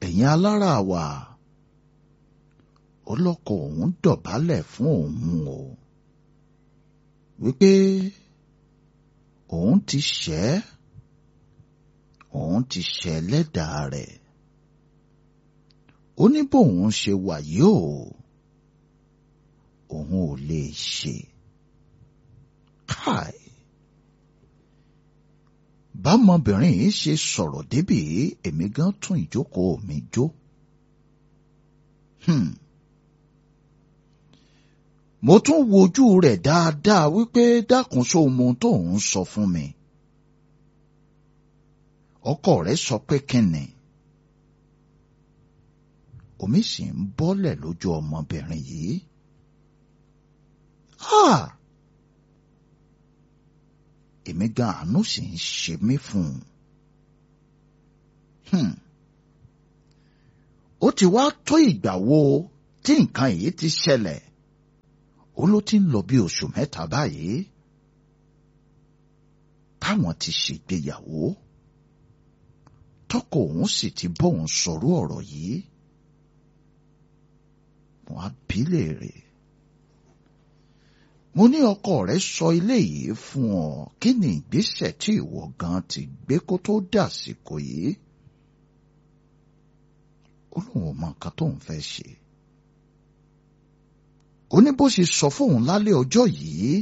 ẹ̀yin alára wa ọlọ́kọ òun dọ̀bálẹ̀ fún òun o wípé òun ti ṣẹ̀ òun ti ṣẹ̀ lẹ́dàá rẹ̀ ó ní bóun ṣe wà yóò òun ò lè ṣe káì bámọbìnrin yìí ṣe sọ̀rọ̀ débì èmi gan tún ìjókòó mi jó. Hmm. mo tún wojú rẹ̀ dáadáa wípé dákun sóhun ohun tó ń sọ fún mi. ọkọ rẹ̀ sọ pé kíni. omi sì ń bọ́lẹ̀ lójú ọmọbìnrin yìí. Ah! èmi gan àánú sì ń ṣe mí fún un. ó ti wá tó ìgbà wo tí nǹkan yìí ti ṣẹlẹ̀ ó ló ti ń lọ bí oṣù mẹ́ta báyìí táwọn ti ṣègbéyàwó tọkọ òun sì ti bóun sọ̀rọ̀ ọ̀rọ̀ yìí mo á bí léèrè mo ní ọkọ rẹ sọ ilé yìí fún ọ kí ni ìgbésẹ̀ tí ìwọ gan ti gbé kó tó dàsìkò yìí ó lóun ò mọ nǹkan tóun fẹ́ ṣe ó ní bó ṣe sọ fóun lálẹ́ ọjọ́ yìí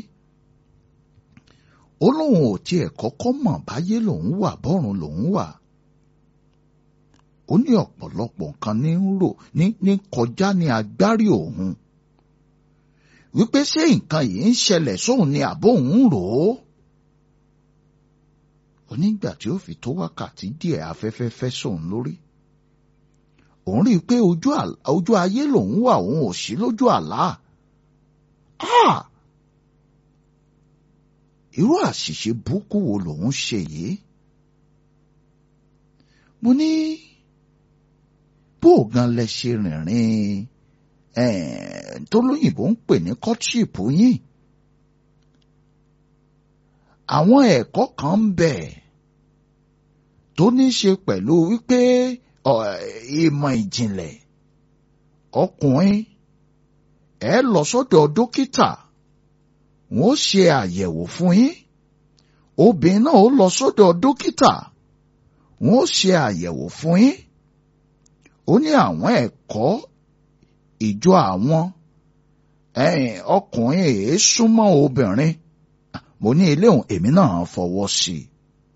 ó lóun ò tiẹ̀ kọ́kọ́ mọ̀ báyé lòun wà bọ́run lòun wà ó ní ọ̀pọ̀lọpọ̀ nǹkan ní ń rò ní kọjá ní agbárí òun wípé ṣé nǹkan yìí ń ṣẹlẹ̀ sóun ni àbó òun rò ó. onígbà tí ó fi tó wákàtí díẹ̀ afẹ́fẹ́ fẹ́ sóun lórí. òun rí i pé ojú ayé lòun wà òun ò sí lójú àlá. irú àṣìṣe burúkú wo lòun ṣe yìí. mo ní bó gan lẹ ṣe rìnrìn tó lóyìnbó ń pè ní courtship yín àwọn ẹ̀kọ́ kan ń bẹ tó ní ṣe pẹ̀lú wípé ìmọ̀ ìjìnlẹ̀ ọkùnrin ẹ lọ sọ́dọ̀ dókítà wọ́n ṣe àyẹ̀wò fún yín obìnrin náà ó lọ sọ́dọ̀ dókítà wọ́n ṣe àyẹ̀wò fún yín ó ní àwọn ẹ̀kọ́ ìjọ àwọn ọkùnrin èé súnmọ́ obìnrin mo ní ilé òun èmi náà fọwọ́ sí i.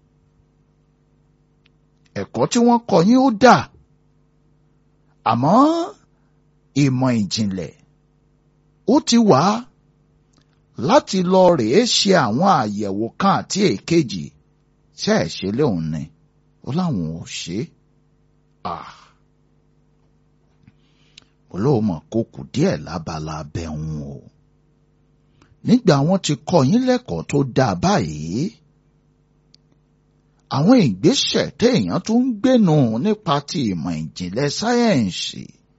ẹ̀kọ́ tí wọ́n kọ́ yín ó dà àmọ́ ìmọ̀ ìjìnlẹ̀ ó ti wà láti lọ rèé ṣe àwọn àyẹ̀wò kan àti èkejì ṣe é ṣe léun ni ó láwọn ò ṣe é. Ah olóòmọ kò kù díẹ̀ lábala bẹ̀hùn o nígbà wọ́n ti kọ́ yín lẹ́kọ̀ọ́ tó dáa báyìí àwọn ìgbésẹ̀ téèyàn tún ń gbénu nípa ti ìmọ̀ ìjìnlẹ̀ sáyẹ́ǹsì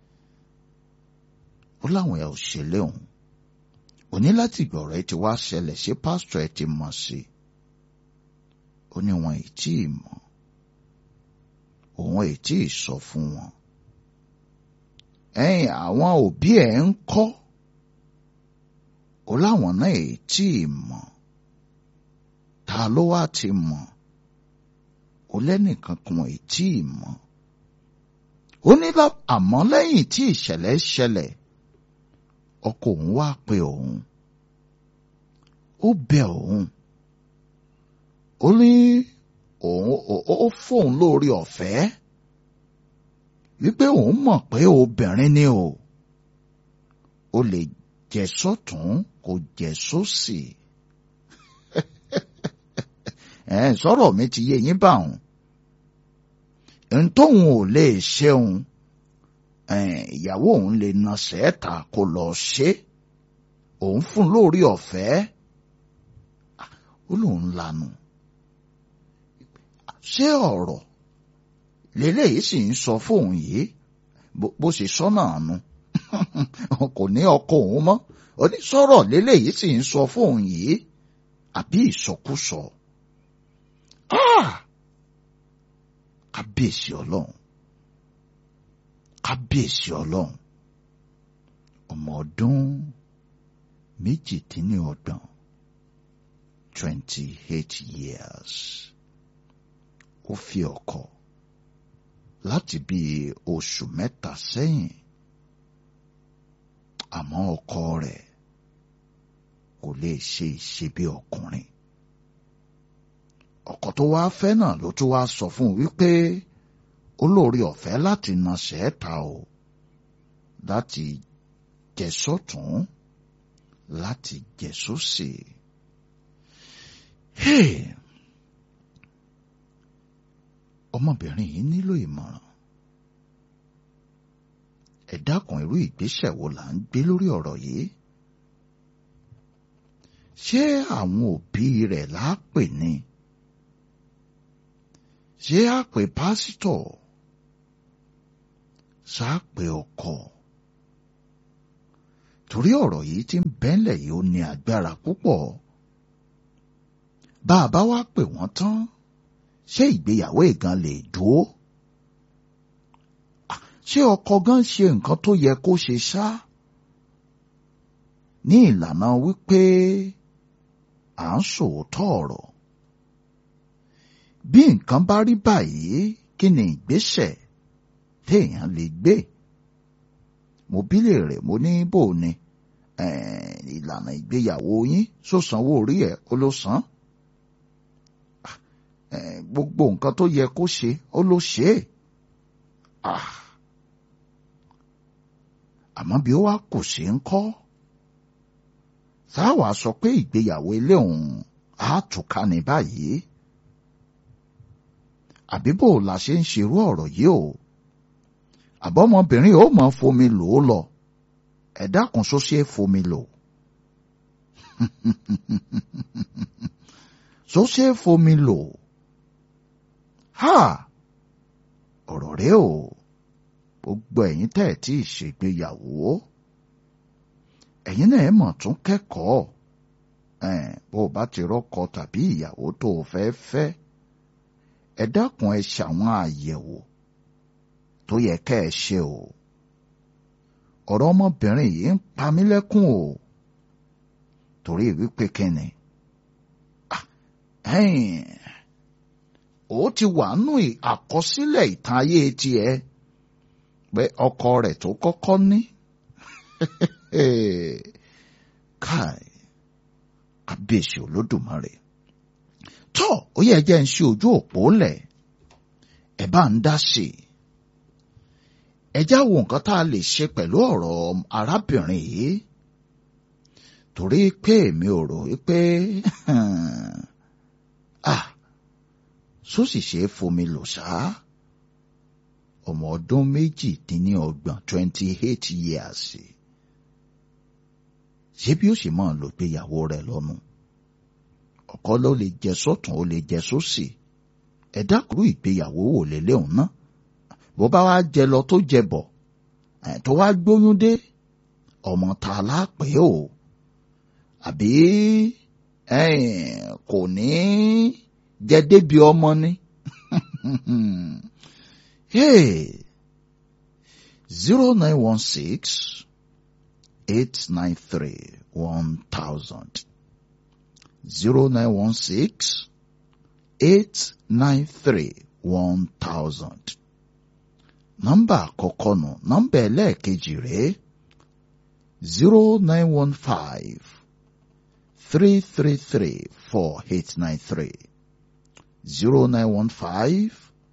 ó láwọn ẹ̀ ò ṣe léhùn ó ní láti gbọ̀rọ̀ ẹ ti wá ṣẹlẹ̀ sí pásítọ̀ ẹ ti mọ̀ sí ó ní wọn ì tí ì mọ̀ òun ì tí ì sọ fún wọn ẹ̀yin àwọn òbí ẹ̀ ń kọ́ ó láwọn náà èyí tí ì mọ̀ ta ló wá ti mọ̀ ó lẹ́nìkan kan èyí tí ì mọ̀ ó ní àmọ́ lẹ́yìn tí ìṣẹ̀lẹ̀ ṣẹlẹ̀ ọkọ òun wá pe òun ó bẹ òun ó ní òun ó fóun lórí ọ̀fẹ́ wípé òun mọ̀ pé obìnrin ni o ó lè jẹ sọ́tún kò jẹ sósì ẹ̀ sọ̀rọ̀ mi ti yé yín báwọn ntòun ò lè ṣeun ìyàwó òun lè na sẹ́ẹ̀ta kó lọ ṣe òun fún lórí ọ̀fẹ́ ó lóun lanu ṣé ọ̀rọ̀ lélẹ́yìí sì ń sọ fóun yìí bó ṣe sọ́nà àánú kò ní ọkọ òun mọ́ onísọ̀rọ̀ lélẹ́yìí sì ń sọ fóun yìí àbí ìsọkúsọ. kábíyèsí ọlọ́run kábíyèsí ọlọ́run ọmọ ọdún méjìdínlọ́gbọ̀n twenty eight years ó fi ọkọ láti bí oṣù mẹ́ta sẹ́yìn àmọ́ ọkọ rẹ̀ kò lè ṣe ìṣe bí ọkùnrin ọkọ tó wá fẹ́ náà ló tún wá sọ fún un wípé olórí ọ̀fẹ́ láti na ṣẹ́ẹ̀ta o láti jẹ sọ́tún láti jẹ sósì. ọmọbìnrin yìí nílò ìmọ̀ràn ẹ dákun irú ìgbésẹ̀ wo là ń gbé lórí ọ̀rọ̀ yìí ṣé àwọn òbí rẹ̀ lápè ni ṣé àpè pásítọ̀ ṣáàpè ọkọ torí ọ̀rọ̀ yìí tí ń bẹ́ńlẹ̀ yìí ó ní agbára púpọ̀ bá a bá wá pè wọ́n tán ṣé ìgbéyàwó ìgan lè dúró ṣé ọkọ gan ṣe nǹkan tó yẹ kó ṣe ṣá ní ìlànà wípé à ń sòótọ́ ọ̀rọ̀ bí nǹkan bá rí báyìí kí ni ìgbésẹ̀ téèyàn lè gbé mo bílè rẹ̀ mo ní bò ni ìlànà ìgbéyàwó yín só sanwó orí ẹ̀ ó ló san gbogbo nǹkan tó yẹ kó ṣe ó ló ṣe é àmọ́ bí ó wá kò ṣe ń kọ́ sáwà sọ pé ìgbéyàwó ilé òun á túká ní báyìí àbí bò la ṣe ń ṣerú ọ̀rọ̀ yìí o àbọ̀mọbìnrin ó mọ̀ fomi lò ó lọ ẹ dákun só ṣe é fomi lò só ṣe é fomi lò ha ọ̀rọ̀ rẹ o gbogbo ẹ̀yin tẹ́ ẹ̀ tí ì ṣègbéyàwó ẹ̀yin náà ẹ̀ mọ̀ tún kẹ́kọ̀ọ́ bó o bá ti rọ́kọ tàbí ìyàwó tó o fẹ́ fẹ́ ẹ dákun ẹ ṣàwọn àyẹ̀wò tó yẹ kẹ́ ẹ ṣe o ọ̀rọ̀ ọmọbìnrin yìí ń pa mí lẹ́kùn o torí wípé kíni ó ti wà nù àkọsílẹ̀ ìtàn ayé tiẹ̀ pé ọkọ rẹ̀ tó kọ́kọ́ ní káì kábíyèsí olódùmarè tó ó yẹ jẹ́ ń ṣe ojú òpó lẹ̀ ẹ̀ bá ń dá sí i ẹ já wo nǹkan tá a lè ṣe pẹ̀lú ọ̀rọ̀ arábìnrin yìí torí pé èmi ò rò wípé ah sósì ṣe é fomi lò ṣáá ọmọ ọdún méjìdínlọ́gbọ̀n twenty eight years ṣé bí ó sì máa lò gbéyàwó rẹ̀ lọ́nu ọkọ ló lè jẹ sọ́tún ó lè jẹ sósì ẹ dákúrú ìgbéyàwó wò lélẹ́hùn náà bó bá wá jẹ lọ tó jẹ bọ̀ tó wá gbóyún dé ọmọ ta lápè o àbí kò ní jẹ débi ọmọ ni. Hey, 0916 893 1000. 0916 893 1000. Nọ́mbà àkọ́kọ́ nù, nọ́mbà ẹlẹ́ẹ̀kejì rèé 0915 333 4893. 0915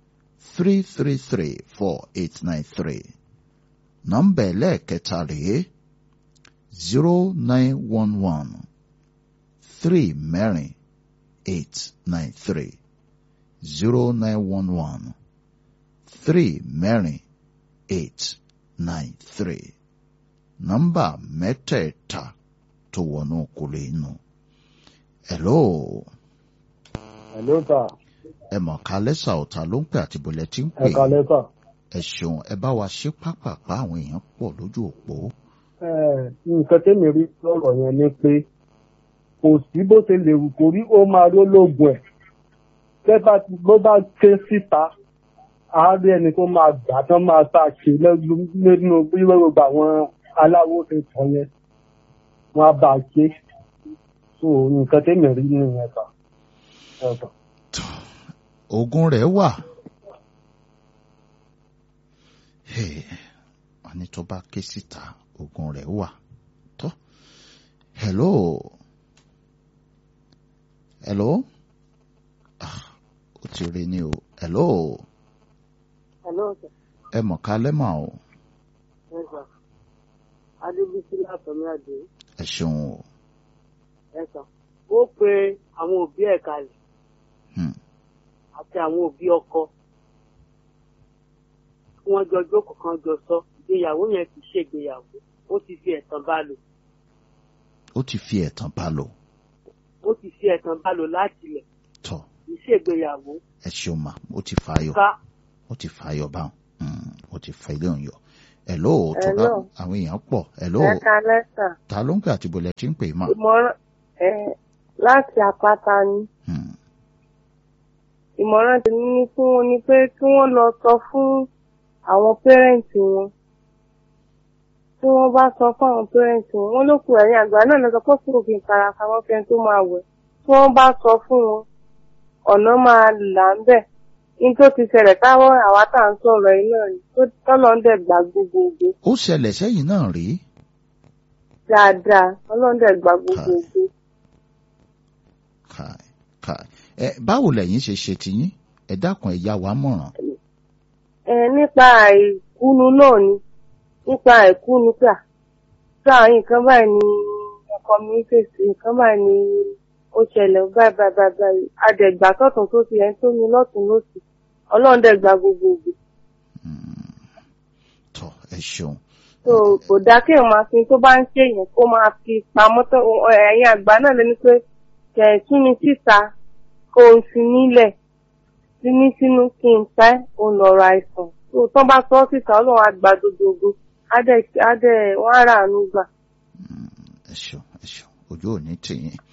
333-4893. Nọ́mbà ẹlẹ́ẹ̀kẹta rèé zero nine one one three mẹ́rin eight nine three zero nine one one three mẹ́rin eight nine three. Nọ́mbà mẹ́tẹ̀ẹ̀ta tó wọnú kúlé inú. Hello. Hello sir. Ẹ mọ̀ ká lẹ́sà ọ̀tá ló ń pè àti bọ̀lẹ̀ tí ń pè. Ẹ kalẹ́ sà. Ẹ ṣeun ẹ bá wa ṣe pápápá àwọn èèyàn pọ̀ lójú òpó. Ẹ nǹkan tẹ́mi rí lọ́rọ̀ yẹn ni pé kò sí bó ṣe lè wù kó rí ó máa rí ológun ẹ̀. Tẹ́ bá ti bó bá ké síta àárí ẹni tó máa gbà tán máa bá a ṣe lẹ́nu- nínú bí gbogbo àwọn aláwo ti tàn yẹn wọ́n á bá a ṣe so nǹkan tẹ́mi rí nìyẹn sà. ẹ sà. ogun rẹ̀ wà. Hey, wọ́n ní tó bá ké síta ogun rẹ̀ wà. tó hello hello ah ó ti rí ni o hello Hello, sir. ẹ mọ̀ ká lẹ́mọ̀ o Yes, sir. Adébísí látọ̀mí àdé. ẹ ṣeun o Yes, sir. Ó pe àwọn òbí ẹ̀ kalẹ̀ Hmm, àti àwọn òbí ọkọ. Kí wọ́n jọ jókòó kan jọ sọ. Ìgbéyàwó yẹn kì í ṣègbéyàwó. Ó ti fi ẹ̀tàn bá lò. ó ti fi ẹ̀tàn bá lò Ó ti fi ẹ̀tàn bá lò láti ilẹ̀. tọ́ Kì í ṣègbéyàwó. ẹ ṣeun mà ó ti fààyò Ká ó ti fààyò báwọn Hmm, ó ti fa ilé òun yọ hello tó bá Hello. àwọn èèyàn pọ̀ hello ẹ kalẹ́ sà ta ló ń pè àti bọ̀lẹ̀ tí ń pè mà. ìmọ̀ràn ẹ láti àpáta ni Hmm, ìmọ̀ràn tèmi ní fún wọn ni pé kí wọ́n lọ sọ fún àwọn pẹ́rẹ́ǹtì wọn tí wọ́n bá sọ fún àwọn pẹ́rẹ́ǹtì wọn wọ́n ló kù ẹ̀yìn àgbà náà lọ sọ pé kúrò kí n kara pamọ́ fẹ́ tó máa wẹ̀ tí wọ́n bá sọ fún wọn ọ̀nà máa là ń bẹ̀ ní tó ti ṣẹlẹ̀ táwọn àwa tá à ń sọ̀rọ̀ yìí náà ni tó tọ́lọ́ ń dẹ̀ gbà gbogbogbò ó ṣẹlẹ̀ sẹ́yìn náà rí dáadáa ọlọ́run dẹ̀ gbà gbogbogbò. káì káì ẹ báwo lẹ̀yin ṣe ṣe tiyín ẹ dákun ẹ yá wa mọ̀ràn. ẹ nípa àìkúnu náà ni nípa àìkúnu pà tá nǹkan báyìí ni ọkọ mi ń fèsì nǹkan báyìí ni ó ṣẹlẹ̀ báyìí báyìí báyìí báyìí adẹ̀gbà tọ̀tún tó ti ẹni tó ní lọ́tún lọ́sì ọlọ́run dẹ̀ gba gbogbo ògbè Hmm, tọ́ ẹ ṣeun tó kò dáa kí èèyàn máa fi tó bá ń ṣe èèyàn kó máa fi pamọ́ tó ẹ̀yin àgbà náà lẹ́ni pé kẹ̀ tún mi síta kó o fi nílẹ̀ sí ní sínú kí n pẹ́ òun lọ̀rọ̀ àìsàn tó tán bá sọ ọ́ síta ọlọ́run á gba gbogbo á dẹ̀ á dẹ̀ wọ́n á rà ánú gbà. ẹ ṣeun ẹ ṣeun ojú ò ní tìyín